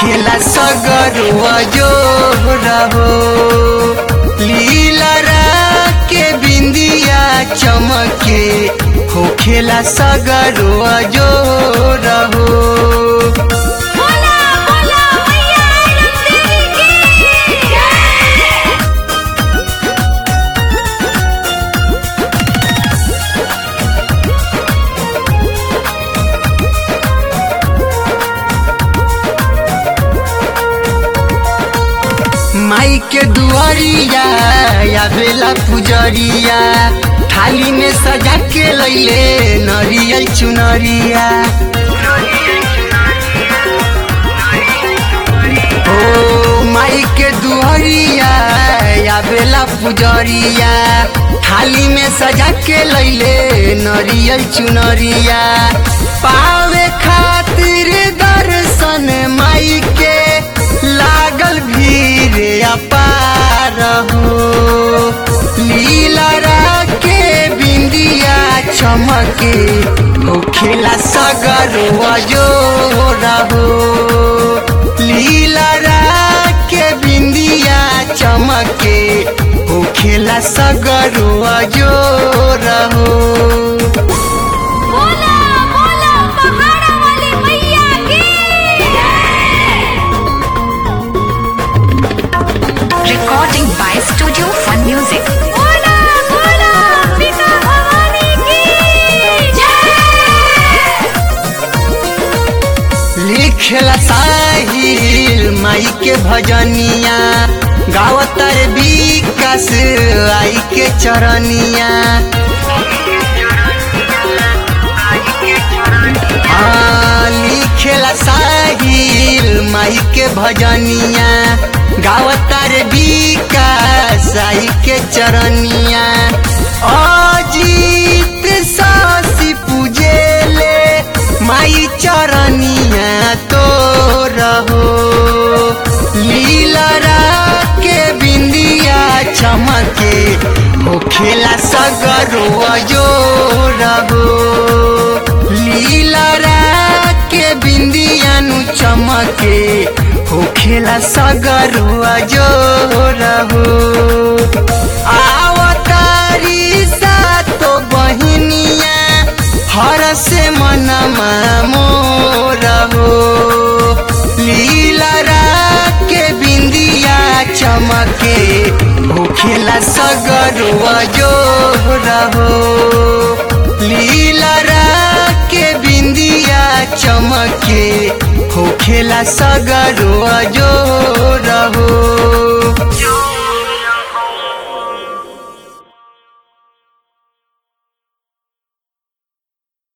होखेला सगरुआ जो रहो लीलरा के बिंदिया चमके होखेला सगरुआ जो रहो बोला बोला मैया रंगदेवी की जय माई के दुआरिया या बेला पुजरिया थाली में सजा के लैले नरियल चुनरिया ओ माई के दुआरिया या बेला पुजरिया थाली में सजा के लैले नरियल चुनरिया पावे खातिर दर्शन माई के लागल भीड़ अपार हो लीलरा के बिंदिया चमके होखेला सगरुआ जो रहो लीलरा के बिंदिया चमके होखेला सगरुआ जो रहो बोला बोला पहाड़ा वाली मैया की जय Recording by Studio Fun Music. बोला बोला पिता भवानी की जय लिखला साहिल माई के भजनिया गावतर विकास आई के चरनिया हाँ, लिखेला साहिल माई के भजनिया गावतर विकास आई के चरनिया अजीत सासी पूजेले माई चरनिया तो रहो लीलरा के बिंदिया चमके होखेला सगरुआ जो रहो लीलरा के बिंदिया नु चमके होखेला सगरुआ जो रहो आवतारी सा तो बहिनिया हर से मनमा मोर हो लीलरा के बिंदिया चमके होखेला सगरुआ जो रहो लीलरा के बिंदिया चमके होखेला सगरुआ जो रहो